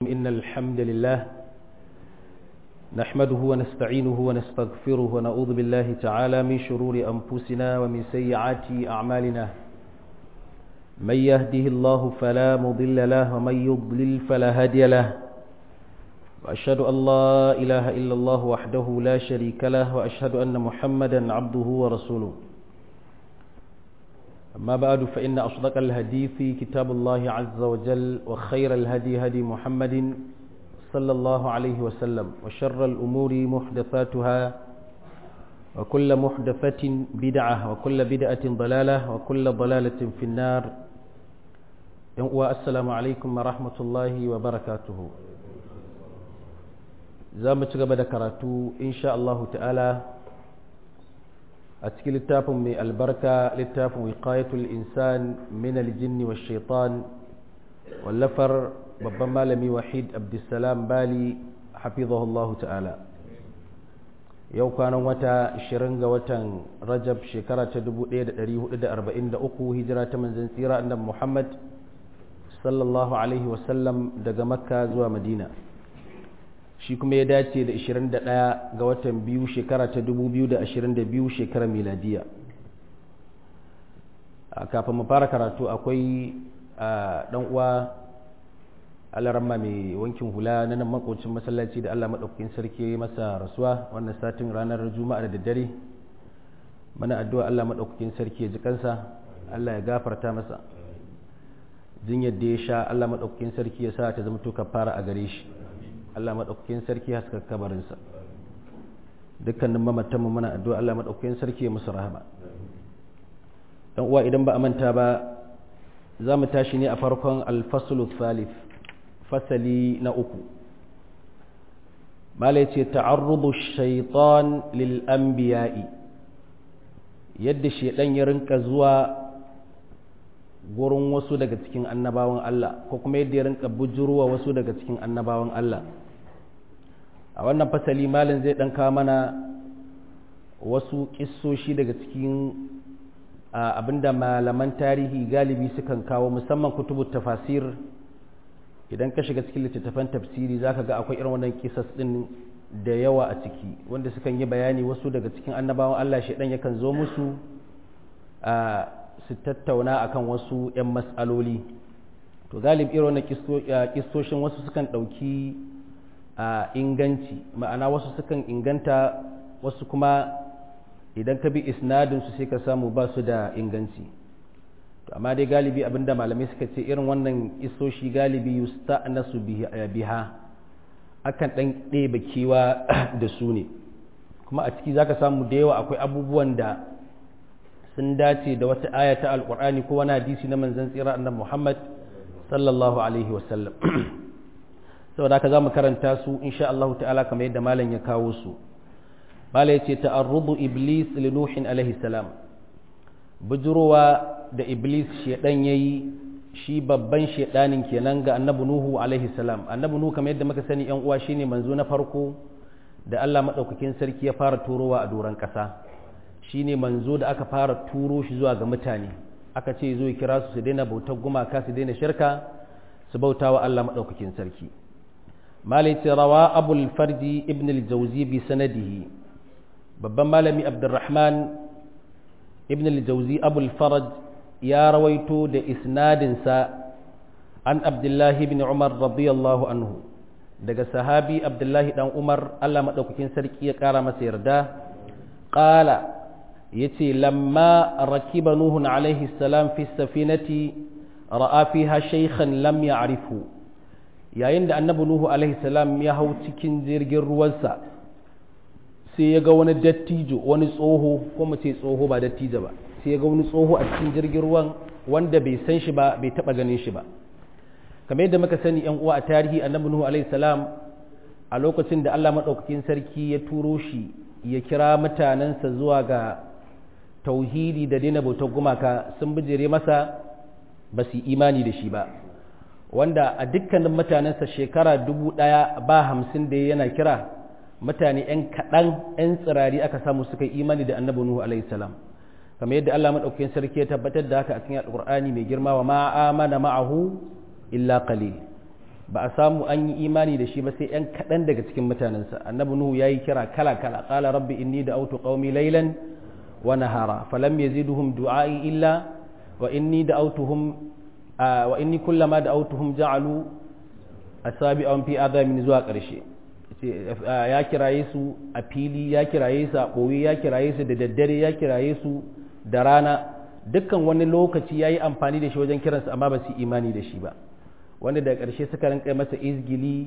إن الحمد لله نحمده ونستعينه ونستغفره ونعوذ بالله تعالى من شرور أنفسنا ومن سيئات أعمالنا من يهده الله فلا مضل له ومن يضلل فلا هادي له وأشهد أن لا إله إلا الله وحده لا شريك له وأشهد أن محمدا عبده ورسوله أما بعد فإن أصدق الحديث كتاب الله عز وجل وخير الهدي هدي محمد صلى الله عليه وسلم وشر الأمور محدثاتها وكل محدثة بدعة وكل بدعة ضلالة وكل ضلالة في النار السلام عليكم ورحمة الله وبركاته زامة قبل كراتو إن شاء الله تعالى a cikin littafin mai albarka littafin wiqayatul insan min aljinni wa shaitan wallafar babban malami wahid abdulsalam bali hafizahullahu ta'ala yau kwanan wata 20 ga watan rajab shekara ta 1443 hijira ta manzan tsira annabi muhammad sallallahu alaihi wasallam daga makka zuwa madina shi kuma ya dace da 21 ga watan biyu shekara ta 2022 shekarar miladiya kafin mu fara karatu akwai dan uwa alaramma mai wankin hula na nan makocin masallaci da Allah maɗaukakin sarki masa rasuwa wannan satin ranar juma'a da daddare mana addu'a Allah maɗaukakin sarki ya ji kansa Allah ya gafarta masa jinyar da ya sha Allah maɗaukakin sarki ya sa ta zama to fara a gare shi Allah maɗaukakin sarki haska kabarinsa dukkanin mamatanmu muna addu'a Allah maɗaukakin sarki ya musu rahama dan uwa idan ba a manta ba za mu tashi ne a farkon alfasulu thalith fasali na uku mala ce ta'arrudu shaitan lil anbiya'i yadda shaidan ya rinka zuwa gurin wasu daga cikin annabawan Allah ko kuma yadda ya rinka bujurwa wasu daga cikin annabawan Allah a wannan fasali malin zai dan kawo mana wasu kissoshi daga cikin abinda malaman tarihi galibi sukan kawo musamman kutubu tafasir idan ka shiga cikin littattafan tafsiri zaka ga akwai irin wannan kisas din da yawa a ciki wanda sukan yi bayani wasu daga cikin annabawan Allah shedan yakan zo musu a su tattauna akan wasu 'yan matsaloli to galib irin na kistoshin wasu sukan ɗauki a inganci ma'ana wasu sukan inganta wasu kuma idan ka bi isnadinsu sai ka samu ba su da inganci to amma dai galibi abinda malamai suka ce irin wannan kistoshi galibi yusta nasu biha akan ɗan ɗebe kewa da su ne kuma a ciki za ka samu da yawa akwai abubuwan da sun dace da wata aya ta alkur'ani ko wani hadisi na manzon tsira annabi Muhammad sallallahu alaihi wasallam saboda haka zamu karanta su insha Allah ta'ala kamar yadda malam ya kawo su malam yace ta'arrudu iblis li nuhin alaihi salam bujurowa da iblis shedan yayi shi babban shedanin kenan ga annabi nuhu alaihi salam annabi nuhu kamar yadda muka sani yan uwa shine manzo na farko da Allah madaukakin sarki ya fara turowa a doran kasa shine manzo da aka fara turo shi zuwa ga mutane aka ce zo kira su su daina bautar gumaka su daina shirka su bauta wa Allah maɗaukakin sarki malai ce rawa abul farji ibn al-jawzi bi sanadihi babban malami abdurrahman ibn al-jawzi abul faraj ya rawaito da isnadinsa an abdullahi ibn umar radiyallahu anhu daga sahabi abdullahi dan umar Allah maɗaukakin sarki ya ƙara masa yarda ƙala yace lamma rakiba nuhun alaihi salam fi safinati ra'a fiha shaykhan lam ya'rifu yayin da annabi nuhu alaihi salam ya hau cikin jirgin ruwansa sai ya ga wani dattijo wani tsoho ko mu ce tsoho ba dattijo ba sai ya ga wani tsoho a cikin jirgin ruwan wanda bai san shi ba bai taba ganin shi ba kamar yadda muka sani yan uwa a tarihi annabi nuhu alaihi salam a lokacin da Allah madaukakin sarki ya turo shi ya kira mutanensa zuwa ga tauhidi da daina bautar gumaka sun bijire masa ba su imani da shi ba wanda a dukkanin mutanensa shekara dubu ɗaya ba hamsin da yana kira mutane 'yan kaɗan 'yan tsirari aka samu suka yi imani da annabi nuhu alaihi salam kamar yadda Allah madaukakin sarki ya tabbatar da haka a cikin alqur'ani mai girma wa ma amana ma'ahu illa qalil ba a samu an yi imani da shi ba sai ‘yan kaɗan daga cikin mutanensa annabi nuhu ya yi kira kala kala ƙala rabbi inni da autu ƙaumi lailan wa nahara falam yaziduhum du'a'i illa wa inni da autuhum wa inni kullama da autuhum ja'alu asabi an fi adamin zuwa ƙarshe ya kiraye su a fili ya kiraye su a ɓoye ya kiraye su da daddare ya kiraye su da rana dukkan wani lokaci ya yi amfani da shi wajen kiransu amma ba su imani da shi ba wanda da ƙarshe suka rinka masa izgili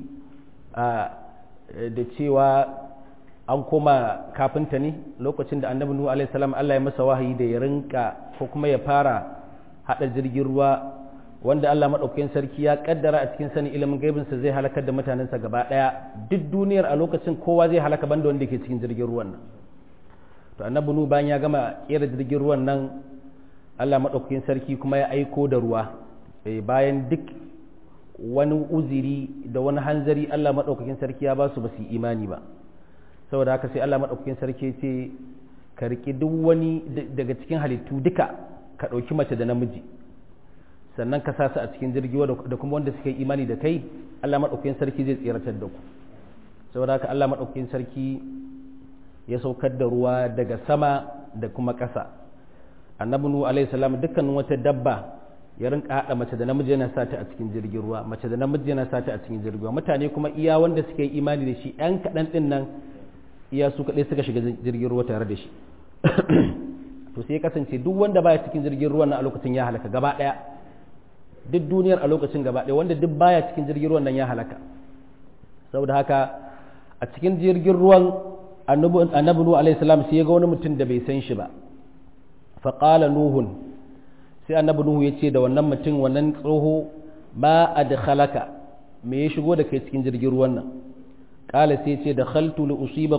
da cewa an koma kafinta ne lokacin da annabi nuhu alaihi salam Allah ya masa wahayi da ya rinka ko kuma ya fara hada jirgin ruwa wanda Allah madaukakin sarki ya kaddara a cikin sani ilimin gaibin sa zai halakar da mutanensa gaba daya duk duniyar a lokacin kowa zai halaka banda wanda ke cikin jirgin ruwan nan to annabi nuhu bayan ya gama kera jirgin ruwan nan Allah madaukakin sarki kuma ya aiko da ruwa bayan duk wani uziri da wani hanzari Allah maɗaukakin sarki ya ba su ba su yi imani ba saboda haka sai Allah maɗaukakin sarki ce ka riƙi duk wani daga cikin halittu duka ka ɗauki mace da namiji sannan ka sa su a cikin jirgi da kuma wanda suka yi imani da kai Allah maɗaukakin sarki zai tseratar da ku saboda haka Allah maɗaukakin sarki ya saukar da ruwa daga sama da kuma ƙasa annabi nuhu alaihi salam dukkanin wata dabba ya rinka haɗa mace da namiji yana sata a cikin jirgin ruwa mace da namiji yana sata a cikin jirgin ruwa mutane kuma iya wanda suka yi imani da shi ɗan kaɗan ɗin nan iya su kaɗai suka shiga jirgin ruwa tare da shi to sai ya kasance duk wanda baya cikin jirgin ruwan nan a lokacin ya halaka gaba ɗaya duk duniyar a lokacin gaba ɗaya wanda duk baya cikin jirgin ruwan nan ya halaka saboda haka a cikin jirgin ruwan annabi nuhu alaihi salam sai ya ga wani mutum da bai san shi ba faqala nuhun sai annabi nuhu ya ce da wannan mutum wannan tsoho ba a da halaka me ya shigo da kai cikin jirgin ruwan nan kala sai ce da khaltu li usiba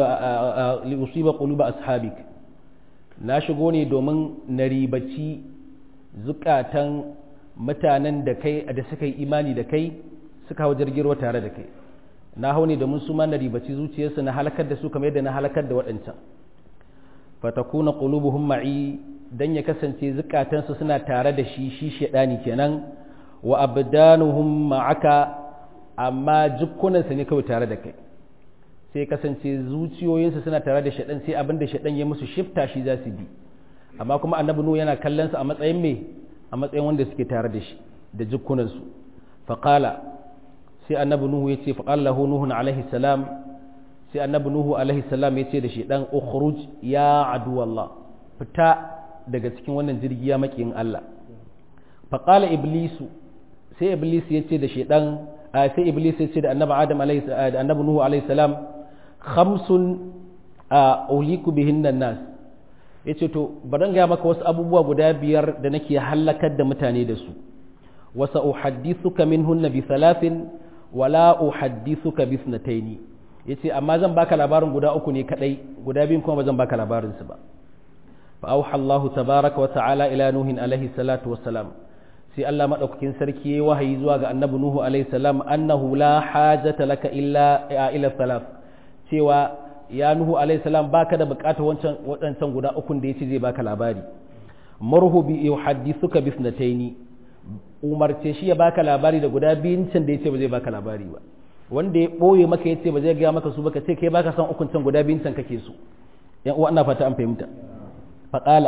quluba ashabik na shigo ne domin na ribaci zukatan mutanen da kai da suka yi imani da kai suka hau jirgin ruwa tare da kai na hau ne domin su ma na ribaci zuciyarsu na halakar da su kamar yadda na halakar da waɗancan fatakuna qulubuhum ma'i dan ya kasance zukatansu suna tare da shi shi shaidani kenan wa abdanuhum ma'aka amma jukkunansu ne kawai tare da kai sai kasance zuciyoyinsu suna tare da shaidan sai abin da shaidan ya musu shifta shi za su bi amma kuma annabi nuhu yana kallon su a matsayin me a matsayin wanda suke tare da shi da jukkunansu faqala sai annabi nuhu ya ce faqala lahu nuhun alaihi salam sai annabi nuhu alaihi salam ya ce da shaidan ukhruj ya aduwallah fita daga cikin wannan jirgi ya makiyin Allah faƙala iblisu sai iblis ya ce da shaidan sai iblis ya ce da annabi adam da annabi nuhu alaihi salam khamsun a uliku bihin nan nas ya ce to bari gaya maka wasu abubuwa guda biyar da nake halakar da mutane da su wasa uhaddithuka minhunna bi thalathin wala uhaddithuka bi ithnataini yace amma zan baka labarin guda uku ne kadai guda biyun kuma ba zan baka labarin su ba فأوحى الله تبارك وتعالى إلى نوح عليه الصلاة والسلام سي الله مدوكين سركي وحي زوا ga annabi nuhu alaihi salam annahu la hajata laka illa ila thalath cewa ya nuhu alaihi salam baka da bukatar wancan wadancan guda uku da yace zai baka labari marhu bi yuhaddithuka bi ithnatayn umarce shi ya baka labari da guda biyun can da yace ba zai baka labari ba wanda ya boye maka yace ba zai ga maka su baka ce kai baka san ukun can guda biyun can kake so yan uwa ina fata an fahimta faƙala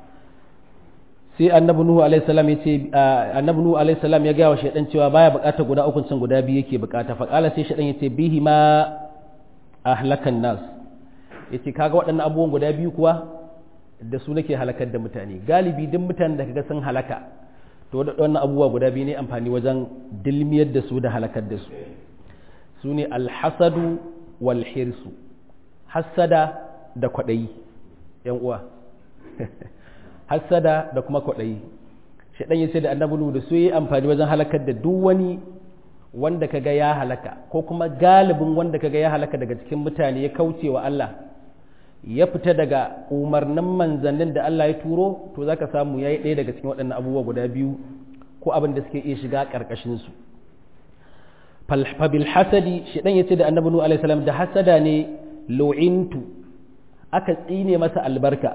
sai annabi nuhu alaihi salam ya ce annabi nuhu alaihi salam ya gaya wa shaidan cewa baya buƙatar guda ukun can guda biyu yake buƙata faƙala sai shaidan ya ce bihi ma ahlakan nas yace kaga waɗannan abubuwan guda biyu kuwa da su nake halakar da mutane galibi duk mutanen da kaga sun halaka to waɗannan abubuwa guda biyu ne amfani wajen dilmiyar da su da halakar da su su ne alhasadu wal hirsu hassada da kwaɗayi yan uwa hassada da kuma kwaɗayi shaɗan ya ce da annabi da su yi amfani wajen halakar da duk wani wanda kaga ya halaka ko kuma galibin wanda kaga ya halaka daga cikin mutane ya kauce wa Allah ya fita daga umarnin manzannin da Allah ya turo to zaka samu yayi ɗaya daga cikin waɗannan abubuwa guda biyu ko abin da suke iya shiga ƙarƙashin su fabil hasadi shaɗan ya ce da annabi alaihi salam da hasada ne lu'intu aka tsine masa albarka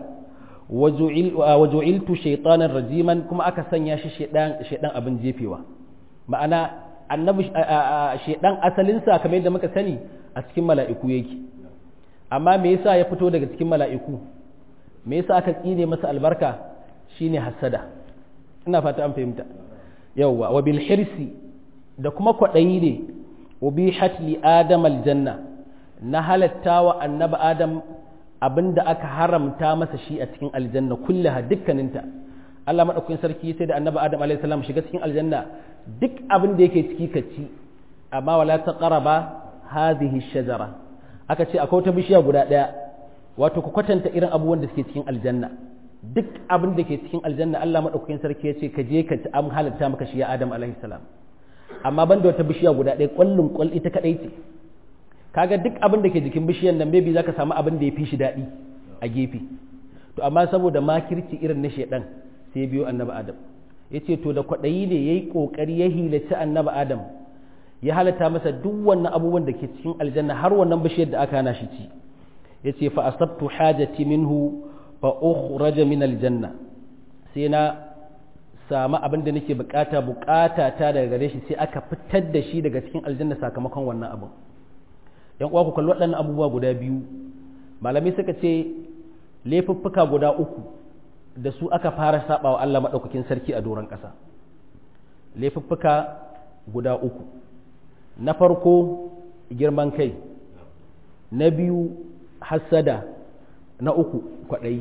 waju'iltu shaitanan rajiman kuma aka sanya shi shaidan abin jefewa ma'ana annabi shedan asalinsa kamar yadda muka sani a cikin mala'iku yake amma me yasa ya fito daga cikin mala'iku me yasa aka tsine masa albarka shine hasada ina fata an fahimta yawwa wa bil hirsi da kuma kwaɗayi ne ubihat li adam aljanna na halatta wa annabi adam abinda aka haramta masa shi a cikin aljanna kullaha dukkaninta Allah madaukakin sarki sai da annabi adam alaihi salam shiga cikin aljanna duk abin da yake ciki ka ci amma wala taqraba hadhihi shajara aka ce akwai wata bishiya guda daya wato ku kwatanta irin abubuwan da suke cikin aljanna duk abin da ke cikin aljanna Allah madaukakin sarki ya ce ka je ka ci an halatta maka shi ya adam alaihi salam amma ban da wata bishiya guda ɗaya ƙwallon ƙwal ita kaɗai ce kaga duk abin da ke jikin bishiyar nan maybe zaka samu abin da ya fi shi daɗi a gefe to amma saboda makirci irin na shaidan sai ya biyo annabi adam ya ce to da kwaɗayi ne ya yi ƙoƙari ya hilaci annabi adam ya halatta masa duk wannan abubuwan da ke cikin aljanna har wannan bishiyar da aka hana shi ci ya ce fa asabtu hajati minhu fa ukhraja min aljanna sai na samu abin da nake bukata bukata ta daga gare shi sai aka fitar da shi daga cikin aljanna sakamakon wannan abu yan uwa ku kalli waɗannan abubuwa guda biyu malamai suka ce laifuffuka guda uku da su aka fara saba wa Allah maɗaukakin sarki a doron ƙasa laifuffuka guda uku na farko girman kai na biyu hassada na uku kwaɗayi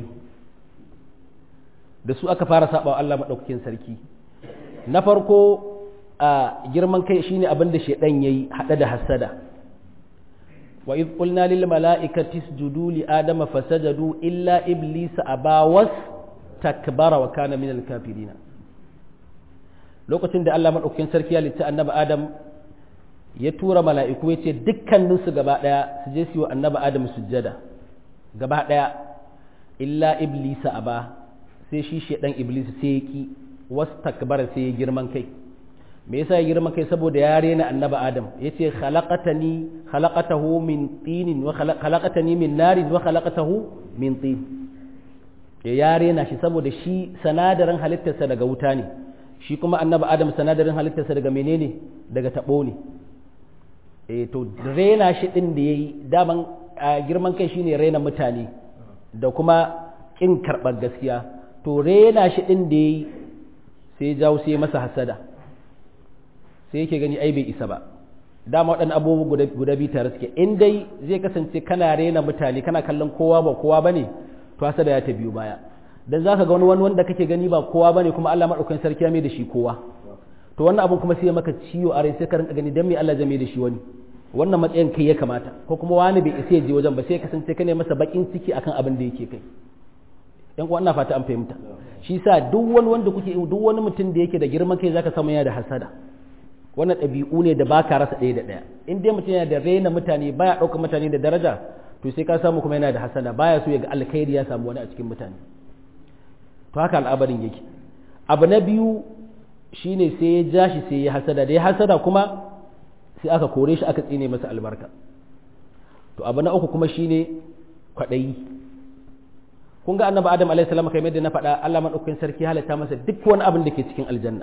da su aka fara saba wa Allah maɗaukakin sarki na farko a girman kai shine abin da shaidan yayi hada da hasada wa idh qulna lil mala'ikati isjudu li adama fasajadu illa iblisa aba was takbara wa kana minal kafirin lokacin da Allah maɗaukakin sarki ya litta annabi adam ya tura mala'iku ya ce dukkaninsu gaba ɗaya su je su yi wa annabi adam sujjada gaba ɗaya illa iblisa aba sai shi shaɗan iblis sai ya ki wasu takbara sai ya girman kai me yasa ya girman kai saboda ya rena annabi adam ya ce khalaqatani khalaqatahu min tinin wa khalaqatani min narin wa khalaqatahu min tin ya ya rena shi saboda shi sanadarin halittarsa daga wuta ne shi kuma annabi adam sanadarin halittarsa daga menene daga tabo ne eh to rena shi din da yayi daman girman kai shine rena mutane da kuma kin karɓar gaskiya to rena shi din da yayi sai jawo sai masa hasada sai yake gani ai bai isa ba dama waɗannan abubuwa guda biyu tare suke in dai zai kasance kana rena mutane kana kallon kowa ba kowa bane to hasada ya ta biyu baya dan zaka ga wani wanda kake gani ba kowa bane kuma Allah madaukakin sarki ya mai da shi kowa to wannan abun kuma sai ya maka ciwo a rai sai ka rinka gani dan me Allah zai mai da shi wani wannan matsayin kai ya kamata ko kuma wani bai isa ya je wajen ba sai kasance ka ne masa bakin ciki akan abin da yake kai yan uwa ina fata an fahimta shi sa duk wani wanda kuke duk wani mutum da yake da girman kai zaka samu yana da hasada wannan ɗabi'u ne da baka rasa ɗaya da ɗaya in dai mutum yana da raina mutane baya ɗaukar mutane da daraja to sai ka samu kuma yana da hasada baya so ya ga alkhairi ya samu wani a cikin mutane to haka al'abarin yake abu na biyu shine sai ya ja shi sai ya hasada da ya hasada kuma sai aka kore shi aka tsine masa albarka to abu na uku kuma shine kwaɗayi kun ga annabi adam alaihi salam kamar yadda na faɗa Allah madaukakin sarki halatta masa duk wani abin da ke cikin aljanna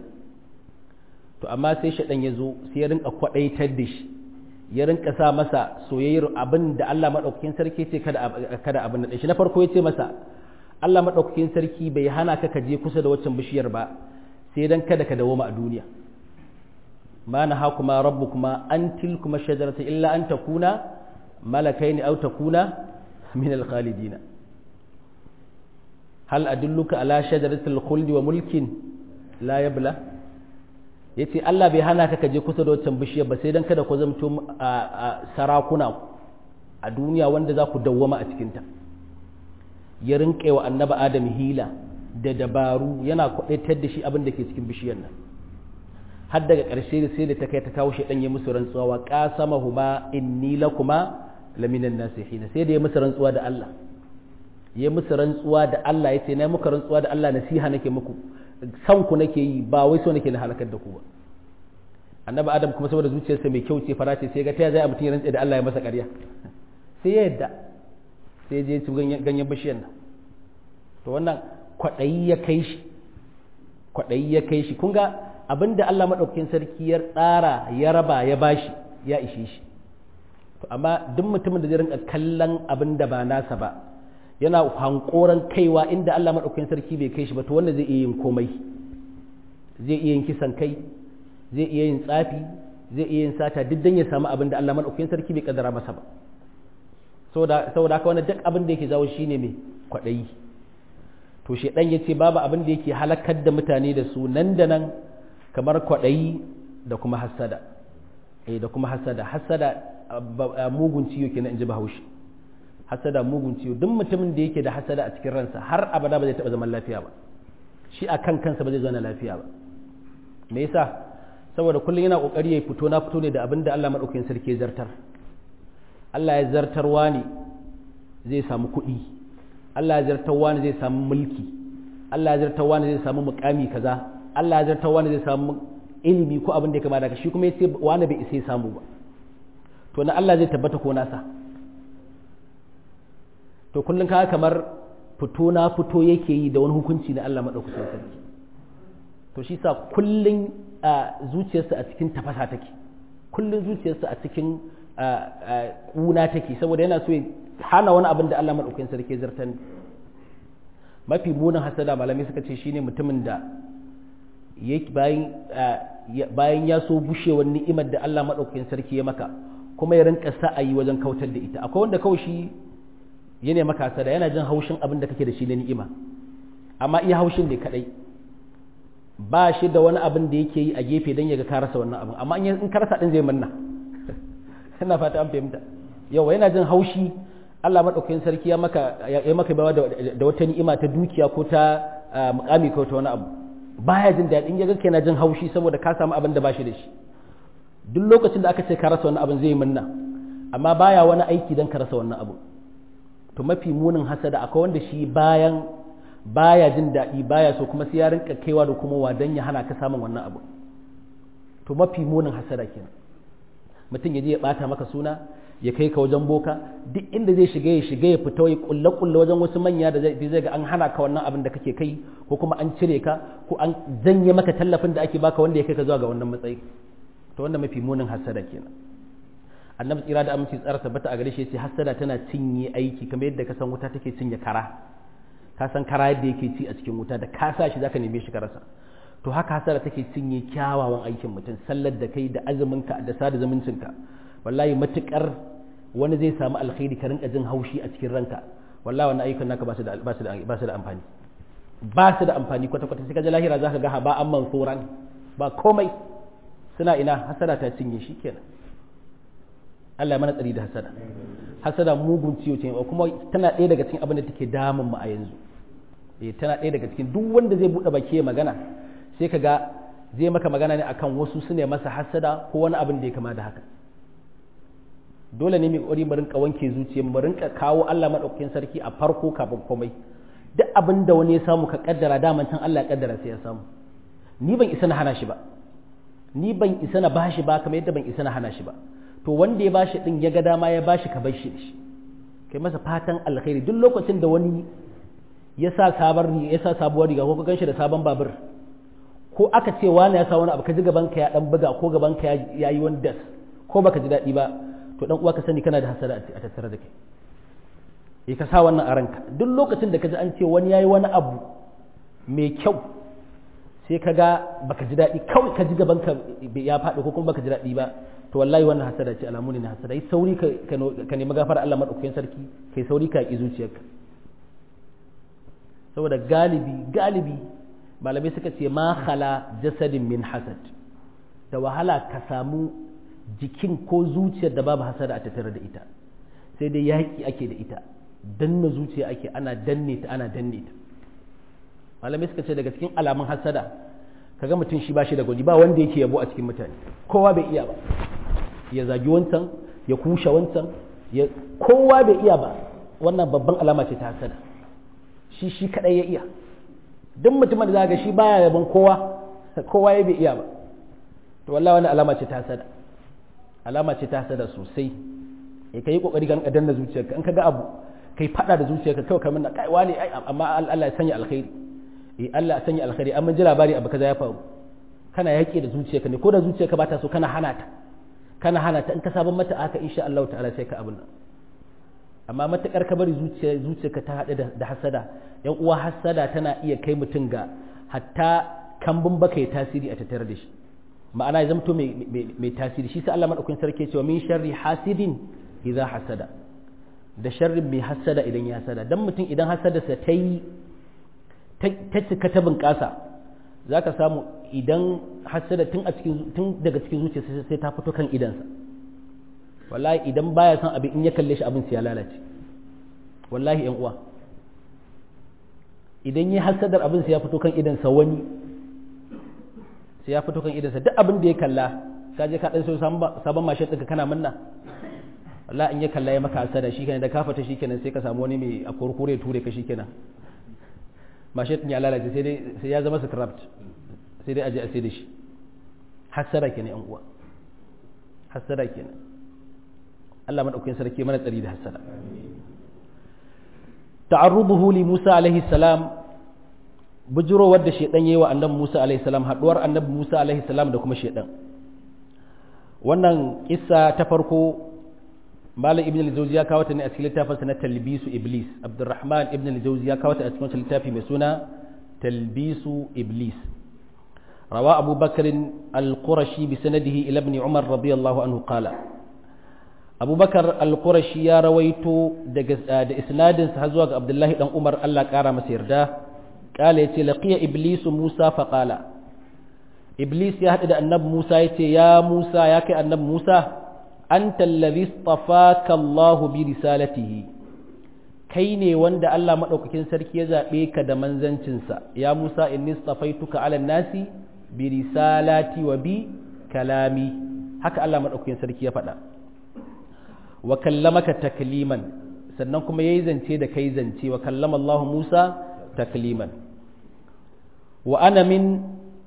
to amma sai shaɗan ya zo sai ya rinka kwaɗaitar da shi ya rinka sa masa soyayyar abin da Allah madaukakin sarki ce kada kada abin da shi na farko ya ce masa Allah madaukakin sarki bai hana ka ka je kusa da waccan bishiyar ba sai dan kada ka dawo a duniya ma nahakuma rabbukuma an tilkuma shajarata illa an takuna malakaini aw takuna min al-khalidina hal adulluka ala shajaratil khuldi wa mulkin la yabla yace Allah bai hana ka kaje kusa da wancan bishiyar ba sai dan kada ku zamto sarakuna a duniya wanda za ku dawwama a cikinta ya rinƙe wa annabi adam hila da dabaru yana kwaɗaitar da shi abin da ke cikin bishiyar nan har daga ƙarshe sai da ta kai ta kawo shi ɗan ya musu rantsuwa wa ƙasama huma inni lakuma laminan nasihin sai da ya musu rantsuwa da Allah ya musu rantsuwa da Allah ya ce na muka rantsuwa da Allah nasiha nake muku san ku nake yi ba wai so nake na halakar da ku ba annabi adam kuma saboda zuciyarsa mai kyau ce fara ce sai ga ta zai mutum ya rantsa da Allah ya masa ƙarya sai ya yadda sai je ci ganyen bishiyar nan to wannan kwaɗayi ya kai shi kwaɗayi ya kai shi kun ga abinda Allah madaukakin sarki ya tsara ya raba ya bashi ya ishe shi to amma duk mutumin da zai rinka kallon abinda ba nasa ba yana hankoran kaiwa inda Allah madaukakin sarki bai kai shi ba to wanda zai iya yin komai zai iya yin kisan kai zai iya yin tsafi zai iya yin sata duk dan ya samu abin da Allah madaukakin sarki bai kaddara masa ba saboda saboda haka wannan duk abin da yake jawo shine me kwadayi to shedan yace babu abin da yake halakar da mutane da su nan da nan kamar kwadayi da kuma hasada eh da kuma hasada hasada mugun ciwo kenan inji Bahaushe hasada mugun ciwo duk mutumin da yake da hasada a cikin ransa har abada ba zai taba zaman lafiya ba shi akan kansa ba zai zauna lafiya ba me yasa saboda kullum yana kokari ya fito na fito ne da abin da Allah madaukakin sarki ya zartar Allah ya zartarwa ne zai samu kuɗi Allah ya zartarwa ne zai samu mulki Allah ya zartarwa ne zai samu mukami kaza Allah ya zartarwa ne zai samu ilimi ko abin da ya kama daga shi kuma yace wani bai isa ya samu ba to na Allah zai tabbata ko nasa to kullum kaga kamar fito na fito yake yi da wani hukunci na Allah madaukakin sarki to shi sa kullum zuciyarsa a cikin tafasa take kullum zuciyarsa a cikin ƙuna take saboda yana so ya hana wani abin da Allah maɗaukakin sarki zartan mafi munin hasada malamai suka ce shine mutumin da bayan ya so bushewar ni'imar da Allah maɗaukakin sarki ya maka kuma ya rinka sa'ayi wajen kautar da ita akwai wanda kawai shi ya ne maka hasada yana jin haushin abin da kake da shi na ni'ima amma iya haushin ne kadai ba shi da wani abin da yake yi a gefe don ya ga ka rasa wannan abin amma in ka rasa din zai manna ina fata an fahimta yawa yana jin haushi Allah madaukakin sarki ya maka ya maka bawa da wata ni'ima ta dukiya ko ta mukami ko ta wani abu baya jin daɗin ya ga kana jin haushi saboda ka samu abin da ba shi da shi duk lokacin da aka ce ka rasa wannan abin zai manna amma baya wani aiki don ka rasa wannan abu to mafi munin hasada akwai wanda shi bayan baya jin daɗi baya so kuma sai ya rinka kaiwa da kuma wadan ya hana ka samun wannan abu to mafi munin hasada kenan mutum ya je ya bata maka suna ya kai ka wajen boka duk inda zai shiga ya shiga ya fita ya kulle kulle wajen wasu manya da zai ga an hana ka wannan abin da kake kai ko kuma an cire ka ko an janye maka tallafin da ake baka wanda ya kai ka zuwa ga wannan matsayi to wanda mafi munin hasada kenan annabi tsira da aminci tsara tabbata a gare shi yace hasada tana cinye aiki kamar yadda ka san wuta take cinye kara ka san kara yadda yake ci a cikin wuta da ka sa shi zaka neme shi ka rasa to haka hasara take cinye kyawawan aikin mutum sallar da kai da azumin ka da sada zumuncin ka wallahi matukar wani zai samu alkhairi ka rinka jin haushi a cikin ranka wallahi wannan ayyukan naka ba su da ba su da ba su da amfani ba su da amfani kwata kwata sai ka ji lahira zaka ga haba an mansuran ba komai suna ina hasara ta cinye shi kenan Allah ya mana tsari da hasada hasada mugun ciwo ce kuma tana ɗaya daga cikin abin da take damun mu a yanzu eh tana ɗaya daga cikin duk wanda zai buɗe baki magana sai ka ga zai maka magana ne akan wasu su ne masa hasada ko wani abin da ya kama da haka dole ne mai ƙwari mu rinka wanke zuciya mu rinka kawo Allah madaukakin sarki a farko kafin komai duk abin da wani ya samu ka kaddara daman can Allah ya kaddara sai ya samu ni ban isa na hana shi ba ni ban isa na bashi ba kamar yadda ban isa na hana shi ba to wanda ya bashi din ya ga dama ya bashi ka bar shi shi kai masa fatan alkhairi duk lokacin da wani ya sa sabar ya sa sabuwar riga ko ka ganshi da sabon babur ko aka ce wani ya sa wani abu ka ji gaban ka ya dan buga ko gaban ka ya yi wani das ko baka ji daɗi ba to dan uwa ka sani kana da hasara a tattare da kai eh ka sa wannan a ranka duk lokacin da ka ji an ce wani yayi wani abu mai kyau sai ka ga baka ji daɗi kawai ka ji gaban ka ya faɗi ko kuma baka ji daɗi ba to wallahi wannan hasada ce alamu ne na hasada yi sauri ka nemi gafara Allah madaukakin sarki kai sauri ka yi zuciyarka saboda galibi galibi malamai suka ce ma khala jasadin min hasad da wahala ka samu jikin ko zuciyar da babu hasada a tattare da ita sai dai yaƙi ake da ita danna zuciya ake ana danne ta ana danne ta malamai suka ce daga cikin alamun hasada kaga mutum shi ba shi da gwaji ba wanda yake yabo a cikin mutane kowa bai iya ba ya zagi wancan ya kushe wancan ya kowa bai iya ba wannan babban alama ce ta hasada shi shi kadai ya iya duk mutumin da zaga shi baya yaban kowa kowa ya bai iya ba to wallahi wannan alama ce ta hasada alama ce ta hasada sosai eh kai kokari kan danna zuciyarka in kaga abu kai fada da zuciyarka kawai kamar na kai wani amma Allah ya sanya alkhairi eh Allah ya sanya alkhairi amma ji labari abu kaza ya faru kana yaƙi da zuciyarka ne ko da zuciyarka ba ta so kana hana ta kana hana ta in ka sabon mata haka insha Allah ta'ala sai ka abin nan amma matakar ka bari zuciya zuciyarka ta haɗu da hasada yan uwa hasada tana iya kai mutum ga hatta kambun baka ya tasiri a tattare da shi ma'ana ya zamto mai tasiri shi sai Allah madaukakin sarki cewa min sharri hasidin idza hasada da sharrin mai hasada idan ya hasada dan mutum idan hasadarsa ta yi ta cika ta bunƙasa za ka samu idan hasada tun tun daga cikin zuciya sai ta fito kan idansa wallahi idan baya son abin in ya kalle shi abin sai ya lalace wallahi yan uwa idan ya hasadar abin sai ya fito kan idansa wani sai ya fito kan idansa duk abin da ya kalla ka je ka dan so sabon mashin ɗinka kana manna wallahi in ya kalla ya maka hasada shikenan da ka fata shikenan sai ka samu wani mai a kurkure ture ka shikenan mashin ɗin ya lalace sai dai sai ya zama scrapped sai dai aje a sai da shi hasada kenan yan uwa hasada kenan Allah madaukakin sarki mana tsari da hasada ta'arruduhu li Musa alaihi salam bujuro wadda shedan yayi wa annabi Musa alaihi salam haduwar annabi Musa alaihi salam da kuma shedan wannan kissa ta farko Malam Ibn al-Jawzi ya kawo ta ne a cikin littafinsa na Talbisu Iblis Abdurrahman Ibn al-Jawzi ya kawo ta a cikin littafi mai suna Talbisu Iblis rawa Abu Bakr al-Qurashi bi sanadihi ila ibn Umar radiyallahu anhu qala Abu Bakar al-Qurashi ya rawaito daga da isnadin sa zuwa ga Abdullahi dan Umar Allah kara masa yarda qala yace laqiya Iblis Musa fa qala Iblis ya hada da annabi Musa yace ya Musa ya kai annabi Musa anta allazi istafaka Allah bi risalatihi kai ne wanda Allah madaukakin sarki ya zabe ka da manzancinsa ya Musa inni istafaituka ala nasi bi risalati wa bi kalami haka Allah madaukakin sarki ya faɗa wa kallamaka takliman sannan kuma yayi zance da kai zance wa kallama Allah Musa takliman wa ana min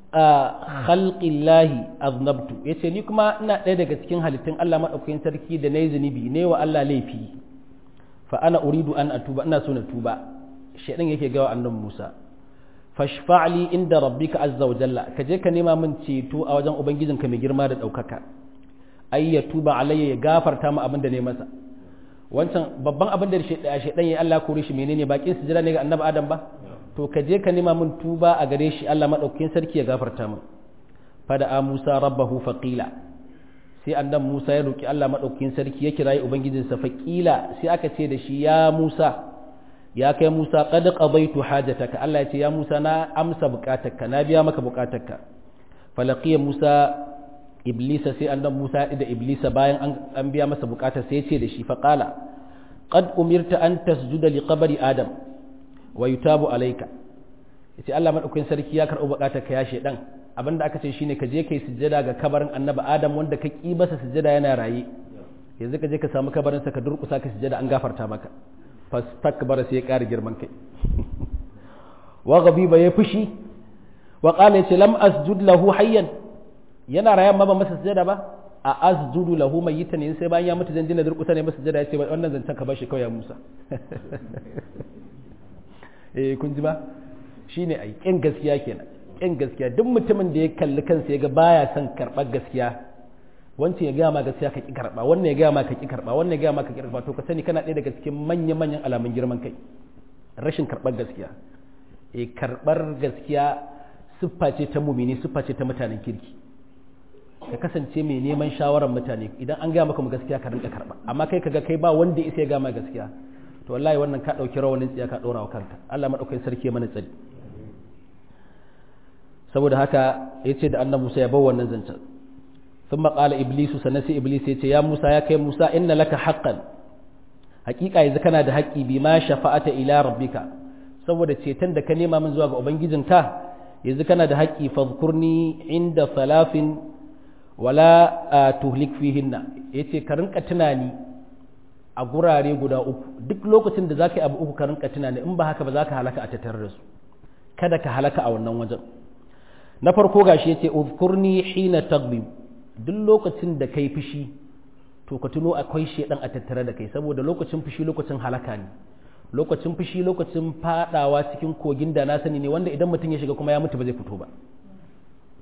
khalqillahi aznabtu yace ni kuma ina ɗaya daga cikin halittun Allah madaukakin sarki da nayi zunubi ne wa Allah laifi fa ana uridu an atuba ina so na tuba shedan yake ga annabi Musa fashfa'li inda rabbika azza wa jalla ka je ka nema min ceto a wajen ubangijinka mai girma da daukaka ay ya tuba alayya ya gafarta mu abin da ne masa wancan babban abin da shedan ya Allah kore shi menene bakin sujira ne ga annabi Adam ba to ka je ka nema min tuba a gare shi Allah maɗaukakin sarki ya gafarta min fada a Musa rabbahu faqila sai annan Musa ya roki Allah maɗaukakin sarki ya kirayi ubangijinsa faqila sai aka ce da shi ya Musa ya kai Musa qad qadaitu hajataka Allah ya ce ya Musa na amsa bukatarka na biya maka bukatarka falaqiya Musa iblisa sai annan Musa da iblisa bayan an biya masa bukatar sai ya ce da shi faqala qad umirta an tasjuda li qabri adam wa yutabu alayka yace Allah madaukakin sarki ya karɓi bukatar ka ya shedan abinda aka ce shine ka je kai sujjada ga kabarin annabi Adam wanda ka ki masa sujjada yana raye yanzu ka je ka samu kabarin sa ka durƙusa ka sujjada an gafarta maka fastakbara sai ya ƙara girman kai wa ghadiba ya fushi wa qala yace lam asjud lahu hayyan yana rayan ma ba masa sujjada ba a asjudu lahu mayitan yin sai bayan ya mutu zanjina durƙusa ne masa sujjada yace wannan zancen ka bashi kawai ya Musa eh kun ji ba shine ai kin gaskiya kenan kin gaskiya duk mutumin da ya kalli kansa ya ga baya son karɓar gaskiya wancan ya gaya ma gaskiya ka ki karɓa wannan ya gaya ma ka ki karɓa wannan ya gaya ma ka ki karɓa to ka sani kana ɗaya daga cikin manyan manyan alamun girman kai rashin karɓar gaskiya eh karɓar gaskiya siffa ce ta mumini siffa ce ta mutanen kirki ka kasance mai neman shawarar mutane idan an gaya maka mu gaskiya ka rinka karɓa amma kai kaga kai ba wanda ya isa ya gaya ma gaskiya to wallahi wannan ka ɗauki rawanin tsiya ka ɗora wa kanka Allah maɗaukakin sarki mana tsari saboda haka ya ce da annan Musa ya bar wannan zancen sun maƙala iblisu sannan sai iblis ya ce ya Musa ya kai Musa inna laka haqqan haƙiƙa yanzu kana da haƙƙi bi ma shafa'ata ila rabbika saboda ceton da ka nema min zuwa ga ubangijinka yanzu kana da haƙƙi fadhkurni inda salafin wala tuhlik fihinna yace ka rinka tunani a gurare guda uku duk lokacin da za ka yi abu uku ka rinka tunani in ba haka ba za ka halaka a tattare da su kada ka halaka a wannan wajen na farko gashi yace uzkurni hina tagbi duk lokacin da kai fushi to ka tuno akwai shedan a tattare da kai saboda lokacin fushi lokacin halaka ne lokacin fushi lokacin fadawa cikin kogin da na sani ne wanda idan mutum ya shiga kuma ya mutu ba zai fito ba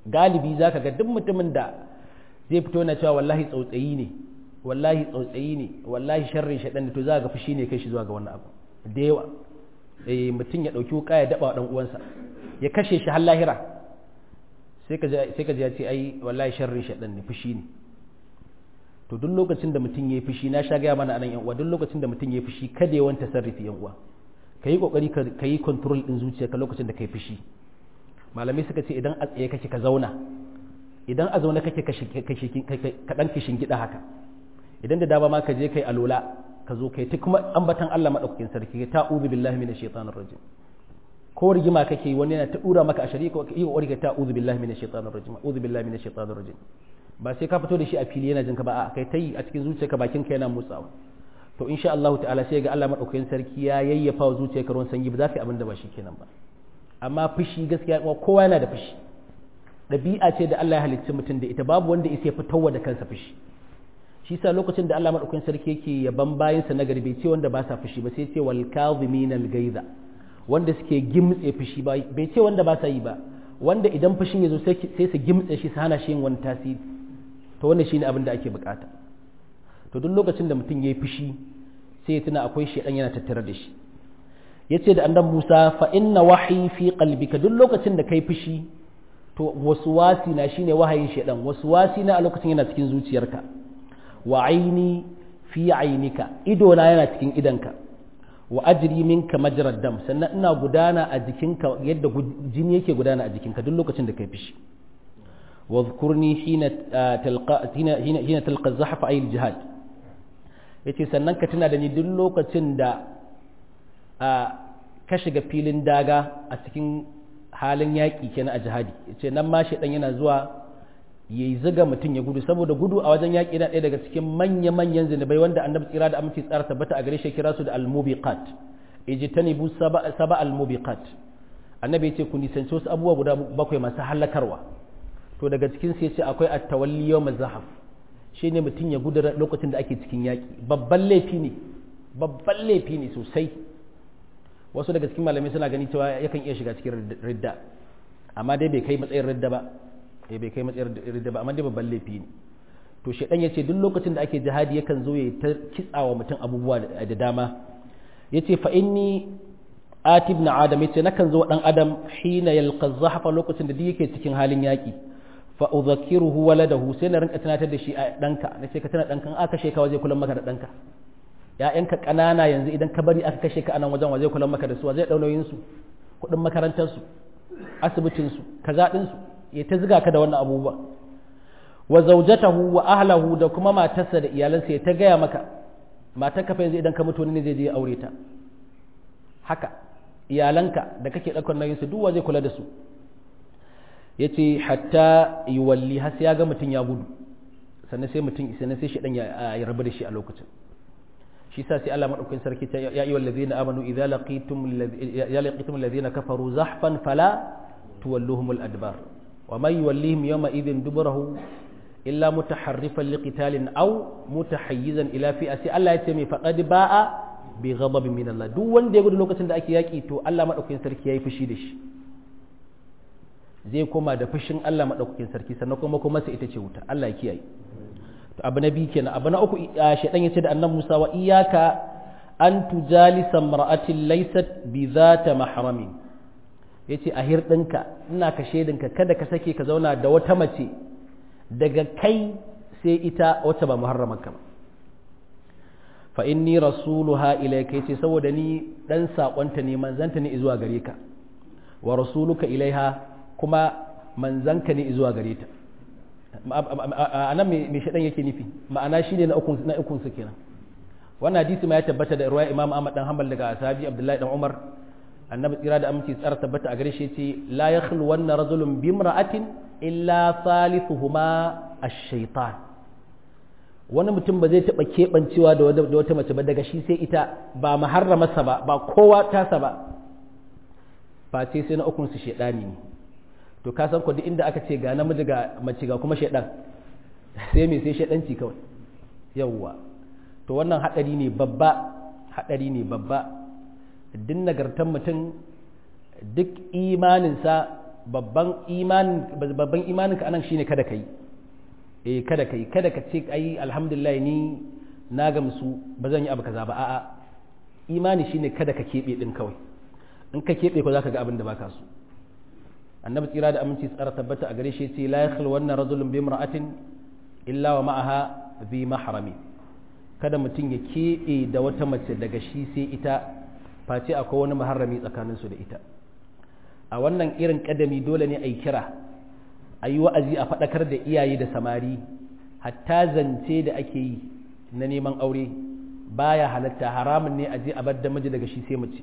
galibi zaka ga duk mutumin da zai fito na cewa wallahi tsautsayi ne wallahi tsautsayi ne wallahi sharrin shaɗan ne to za ga fushi ne kai shi zuwa ga wannan abu da yawa eh mutum ya ɗauki wuka ya daɓa ɗan uwansa ya kashe shi har lahira sai ka sai ka ji ya ce ai wallahi sharrin shaɗan ne fushi ne to duk lokacin da mutum ya yi fushi na sha gaya mana anan yan uwa duk lokacin da mutum ya yi fushi kada ya wanta sarrafi yan uwa ka yi kokari ka yi control din zuciyarka lokacin da ka yi fushi malamai suka ce idan a tsaye kake ka zauna idan a zaune kake ka dan kishin gida haka idan da dama ma ka je kai alola ka zo kai ta kuma ambatan Allah madaukakin sarki ta uzu billahi minash shaitanir rajim ko rigima kake wani yana ta dura maka a shari'a yi kokari ka ta uzu billahi minash shaitanir rajim uzu billahi minash shaitanir rajim ba sai ka fito da shi a fili yana jinka ba a kai ta yi a cikin zuciyarka bakin ka yana motsawa to insha Allah ta'ala sai ga Allah madaukakin sarki ya yayyafa wa zuciyarka ruwan sanyi ba za ka yi abin da ba shi kenan ba amma fushi gaskiya kowa yana da fushi ɗabi'a ce da Allah ya halicci mutum da ita babu wanda ya fitowa da kansa fushi shi sa lokacin da Allah madaukakin sarki yake yaban bayansa na gari bai ce wanda ba sa fushi ba sai ce wal kadhimin al gaiza wanda suke gimtse fushi ba bai ce wanda ba sa yi ba wanda idan fushin ya zo sai su gimtse shi su hana shi yin wani tasiri to wannan shine abin da ake bukata to duk lokacin da mutum yayi fushi sai ya tuna akwai shedan yana tattare da shi yace da annabi Musa fa inna wahyi fi qalbika duk lokacin da kai fushi to waswasi na shine wahayin shedan waswasi na a lokacin yana cikin zuciyarka wa aini fi ainika ido na yana cikin idanka wa ajri minka majrad dam sannan ina gudana a jikinka yadda jini yake gudana a jikinka duk lokacin da kai fushi واذكرني حين تلقى حين حين حين تلقى الزحف اي الجهاد yace sannan ka tuna da ni duk lokacin da ka shiga filin daga a cikin halin yaƙi kenan a jihadi yace nan ma shedan yana zuwa yayi ziga mutum ya gudu saboda gudu a wajen yaƙi na ɗaya daga cikin manya manyan zinubai wanda annabi tsira da aminci tsara tabbata a gare shi kira su da al-mubiqat ijtanibu saba saba al-mubiqat annabi yace ku nisanci wasu abubuwa guda bakwai masu halakarwa to daga cikin sai ce akwai at-tawalli yawm az-zahaf shine mutum ya gudu lokacin da ake cikin yaki babban laifi ne babban laifi ne sosai wasu daga cikin malamai suna gani cewa yakan iya shiga cikin ridda amma dai bai kai matsayin ridda ba eh bai kai matsayin ridda ba amma dai babban laifi ne to shedan yace duk lokacin da ake jihadi yakan zo ya ta kitsawa mutum abubuwa da dama yace fa inni ati ibn adam yace nakan zo dan adam hina yalqa zahafa lokacin da duk yake cikin halin yaki fa udhakiruhu waladahu sai na rinka tunatar da shi a danka nace ka tana dankan aka kashe ka waje kullum maka da danka ya'yanka kanana yanzu idan ka bari aka kashe ka anan wajen waje kullum maka da su waje dau nauyin su kudin makarantar su asibitin su kaza din su ya ta ziga ka da wannan abubuwa wa zawjatahu wa ahlahu da kuma matarsa da iyalansa ya ta gaya maka matar ka fa yanzu idan ka mutu ne zai je aure ta haka iyalanka da kake ɗaukar nauyinsu duk zai kula da su ya ce hatta yi walli har sai ya ga mutum ya gudu sannan sai mutum sannan sai shaɗan ya rabu da shi a lokacin shi sa sai Allah maɗaukakin sarki ta ya yi wallazina amanu idza laqitum ya laqitum allazina kafaru zahfan fala tuwalluhum al-adbar wa man yuwallihim yawma idhin duburahu illa mutaharrifan liqitalin aw mutahayyizan ila fi'a sai Allah ya ce mai faqad ba'a bi ghadabin min Allah duk wanda ya gudu lokacin da ake yaki to Allah madaukakin sarki yayi fushi da shi zai koma da fushin Allah madaukakin sarki sannan kuma kuma sai ita ce wuta Allah ya kiyaye to abu na biyu kenan abu na uku shedan yace da annabi Musa wa iyyaka an tujalisa mar'atin laysat bi zata mahramin yace a hirdinka ina ka shedinka kada ka sake ka zauna da wata mace daga kai sai ita wacce ba muharramanka ba fa inni rasuluha ilayka yace saboda ni dan sakonta ne manzanta ne zuwa gare ka wa rasuluka ilaiha kuma manzanka ne zuwa gare ta anan me shaɗan yake nufi ma'ana shine na ukun na ukun su kenan wannan hadisi ma ya tabbata da ruwaya Imam Ahmad dan Hanbal daga sahabi Abdullahi dan Umar annabi tsira da aminci tsara tabbata a gare shi yace la yakhlu wanna rajulun bimra'atin illa thalithuhuma ash-shaytan wani mutum ba zai taɓa keɓancewa da wata mace ba daga shi sai ita ba maharramarsa ba ba kowa tasa ba face sai na ukun su shaidani ne to ka san duk inda aka ce ga namiji ga mace ga kuma shaidan sai me sai shaidanci kawai yawwa to wannan hadari ne babba hadari ne babba duk nagartan mutum duk imaninsa babban imanin babban imaninka anan shine kada kai eh kada kai kada ka ce ai alhamdulillah ni na gamsu ba zan yi abu kaza ba a'a imani shine kada ka kebe din kawai in ka kebe ko zaka ga abin da baka so annabi tsira da aminci tsara tabbata a gare shi yace la yakhlu wannan rajulun bi imra'atin illa wa ma'aha bi mahrami kada mutum ya kebe da wata mace daga shi sai ita face akwai wani maharrami tsakanin su da ita a wannan irin kadami dole ne a yi kira a yi wa'azi a faɗakar da iyaye da samari hatta zance da ake yi na neman aure baya halatta haramun ne a je a bar da miji daga shi sai mace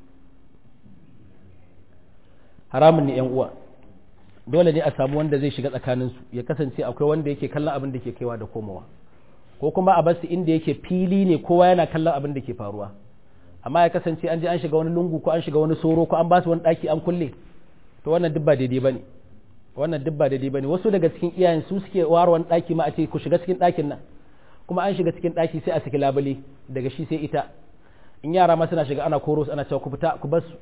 haramun ne yan uwa dole ne a samu wanda zai shiga tsakaninsu ya kasance akwai wanda yake kallon abin da ke kaiwa da komowa ko kuma a basu inda yake fili ne kowa yana kallon abin da ke faruwa amma ya kasance an je an shiga wani lungu ko an shiga wani soro ko an basu wani daki an kulle to wannan duk ba daidai bane wannan duk ba daidai bane wasu daga cikin iyayen su suke ware wani daki ma a ce ku shiga cikin dakin nan kuma an shiga cikin daki sai a saki labule daga shi sai ita in yara ma suna shiga ana koro ana cewa ku fita ku bar su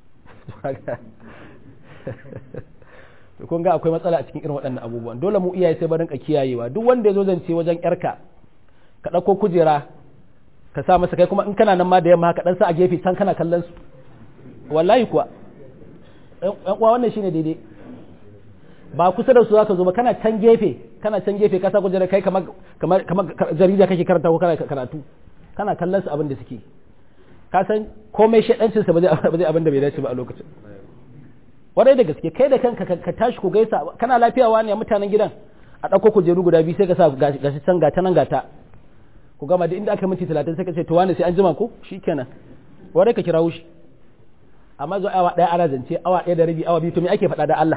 to kun ga akwai matsala a cikin irin waɗannan abubuwan dole mu iyaye sai barin ka kiyayewa duk wanda ya zo zance wajen yarka ka ɗauko kujera ka sa masa kai kuma in kana nan ma da yamma ka ɗan sa a gefe can kana kallon su wallahi kuwa ɗan uwa wannan shine daidai ba kusa da su zaka zo ba kana can gefe kana can gefe ka sa kujera kai kamar kamar kamar jarida kake karanta ko kana karatu kana kallon su abin da suke ka san komai shaɗancin sa ba zai abin da bai dace ba a lokacin warai da gaske kai da kanka ka tashi ku gaisa kana lafiya wani a mutanen gidan a ɗauko kujeru guda biyu sai ka sa gashi can gata nan gata ku gama da inda aka minti talatin sai ka ce to wani sai an jima ko shikenan warai ka kira shi amma zo awa ɗaya ana zance awa ɗaya da rabi awa biyu to me ake faɗa da Allah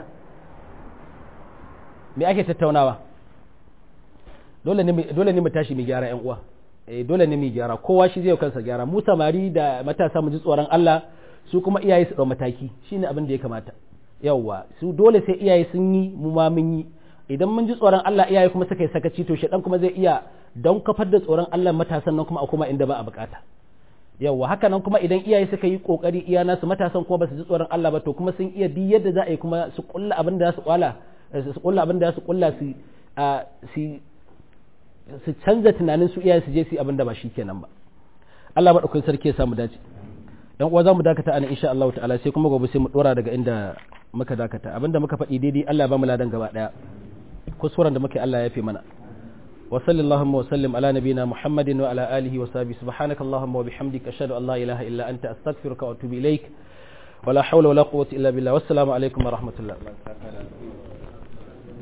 me ake tattaunawa dole ne dole ne mu tashi mu gyara ƴan uwa eh dole ne mu gyara kowa shi zai kansa gyara mu samari da matasa mu ji tsoron Allah su kuma iyaye su ɗau mataki shine abin da ya kamata yawwa su dole sai iyaye sun yi mu ma mun yi idan mun ji tsoron Allah iyaye kuma suka yi sakaci to shedan kuma zai iya don kafar da tsoron Allah matasan nan kuma a kuma inda ba a bukata yawwa haka nan kuma idan iyaye suka yi kokari iya nasu matasan kuma ba su ji tsoron Allah ba to kuma sun iya bi yadda za a yi kuma su kulla abin da za su kwala su kulla abin da za su kulla su su su canza tunanin su iyaye su je su yi abin da ba shi kenan ba Allah madaukakin sarki ya samu dace dan uwa zamu dakata ana insha Allah ta'ala sai kuma gobe sai mu dora daga inda muka dakata abinda muka faɗi daidai Allah ya ba mu ladan gaba daya kuskuren da muke Allah ya fi mana wa sallallahu wa sallim ala nabina muhammadin wa ala alihi wa sahbihi subhanaka allahumma wa bihamdika ashhadu an la ilaha illa anta astaghfiruka wa atubu ilaik wala hawla wala quwwata illa billah wassalamu alaikum wa rahmatullah